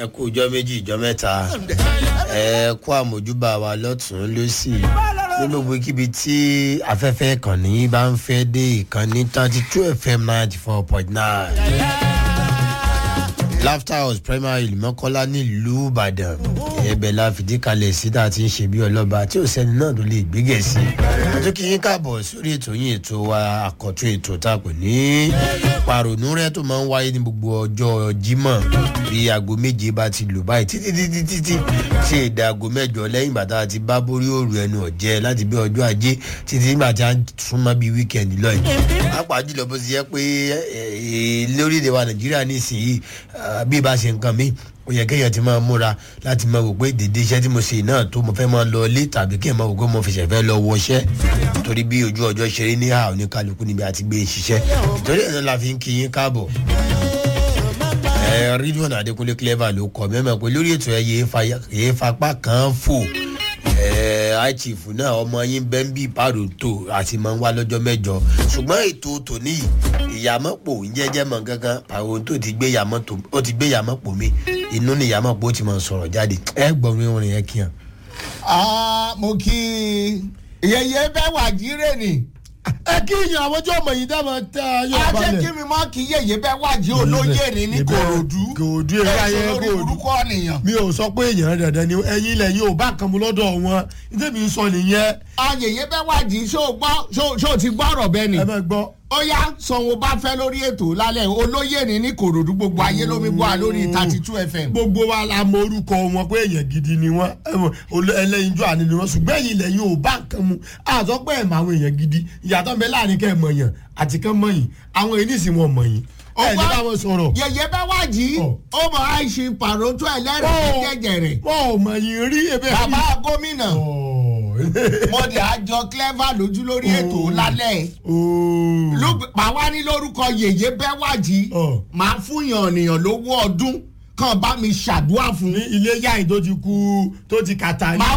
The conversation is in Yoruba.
ẹ kú ìjọ méjì ìjọ mẹ́ta ẹ kú àmójúbà wa lọ́tún lọ́sì ní gbogbo kíbi tí afẹ́fẹ́ ìkànnì bá ń fẹ́ dé ìkànnì thirty two fm ninety four point nine laughter house primary mọ́kọ́lá nílùú ìbàdàn ẹbẹ̀ la fìdí kalẹ̀ sí tá a ti ń ṣe bí ọlọ́ba tí ò sẹ́ni náà tó lè gbégẹ̀ sí tó kí yín káàbọ̀ sórí ètò yín ètò wa àkọ́tún ètò tá a pè ní pàrònú rẹ tó máa ń wáyé ní gbogbo ọjọ́ jímọ̀ bí aago méje bá ti lù báyìí títí títí títí ṣe èdè aago mẹ́jọ lẹ́yìn bàtà àti bá borí òru ẹnu ọ̀jẹ́ láti bí ọjọ́ ajé títí nígbà tí a súnmọ́ bí wíkẹ̀ndì lọ́yìn pàápàá jùlọ bó ti yẹ pé lórílẹ̀ wa nàìjíríà nísìnyí bí ibà ṣe nǹkan mi ó yẹ kéèyàn ti máa múra láti máa wò pé dèdè iṣẹ́ tí mo ṣe náà tó mo fẹ́ máa lọ ilé tàbí kéèyàn máa wò pé mo fẹsẹ̀ fẹ́ lọ wọṣẹ́ torí bí ojú ọjọ́ ṣe rí ní àá oníkálukú níbi àti gbé ṣiṣẹ́ torí ẹ̀ náà la fi ń kí yín káàbọ̀ ẹ rídíọ̀n adékúnlé clever ló kọ mẹ́mọ̀ pé lórí ètò ẹ yéé fapá kan fò àìchìfù náà ọmọ yín bẹ́ńbì pàrọ̀tò àti máa ń wá lọ́jọ́ mẹ́jọ ṣùgbọ́n ètò tòní ìyàmọ́pò jẹ́jẹ́ mọ̀ gangan pàrọ̀tò ti gbé ìyàmọ́pò mi inú ni ìyàmọ́pò ti máa sọ̀rọ̀ jáde ẹ gbọ́n orin yẹn kí hàn. mo kí yẹyẹ bẹ́ẹ̀ wà jíire ni ẹ kí ìyàn àwọn ọjọ́ ọmọ yìí dábàá tẹ ayé a balẹ̀. jẹ́ kí mi mọ́ kí yẹyẹ bẹ́ẹ̀ wà jí olóyè ni ní korodu kòòdú eré ayé ẹ̀sùn lórí kòòdú. burúkú ọ̀nìyàn. mi ò sọ pé èèyàn dandan ni ẹyin ilẹ̀ yìí ò bá kan mu lọ́dọ̀ wọn nítorí mi sọ nìyẹn ayẹyẹ bẹ́ẹ̀ wà jí ṣó gbọ́ ṣó- ṣó ti gbọ́ ọ̀rọ̀ bẹ́ẹ̀ ni. ẹ bẹ gbọ́. ó yá sanwó bá fẹ́ lórí ètò lálẹ́ olóyè ni ní korodu gbogbo ayé lómi bọ́ a lórí thirty two fm. gbogbo wa la mọ orúkọ wọn pé èèyàn gidi ni wọn ẹlẹ́yinjú àní ni wọn ṣùgbọ́n ẹ̀yin ilẹ̀ yìí ò bá kan mu àtọ́ pé ẹ̀ mọ àwọn èèyàn gidi ìyàtọ̀ ń bẹ láàrin kẹ́ ẹ̀ mọ̀ yàn àti kẹ́ mọ̀ yìn àwọn èyí nìsín wọn mọ̀ yìn ẹ̀ ní bá wọn sọ̀rọ̀ yẹyẹ bẹ́ẹ̀ wà jí Ọ̀. ó mọ̀ àìsí pàrótó ẹlẹ́rìí jẹjẹrẹ. wọn ò mọ̀ yìn rí ebe bàbá gómìnà mọ̀dé àjọ clever lójú lórí ètò lálẹ́ ló- màá wá ní lórúkọ yèyé bẹ́ẹ̀ wà jí Ọ̀. màá fún yàn ènìyàn lówó ọdún kàn bá mi ṣàdúrà fún ní ilé yáyìn tó ti kú tó ti kàtà ní.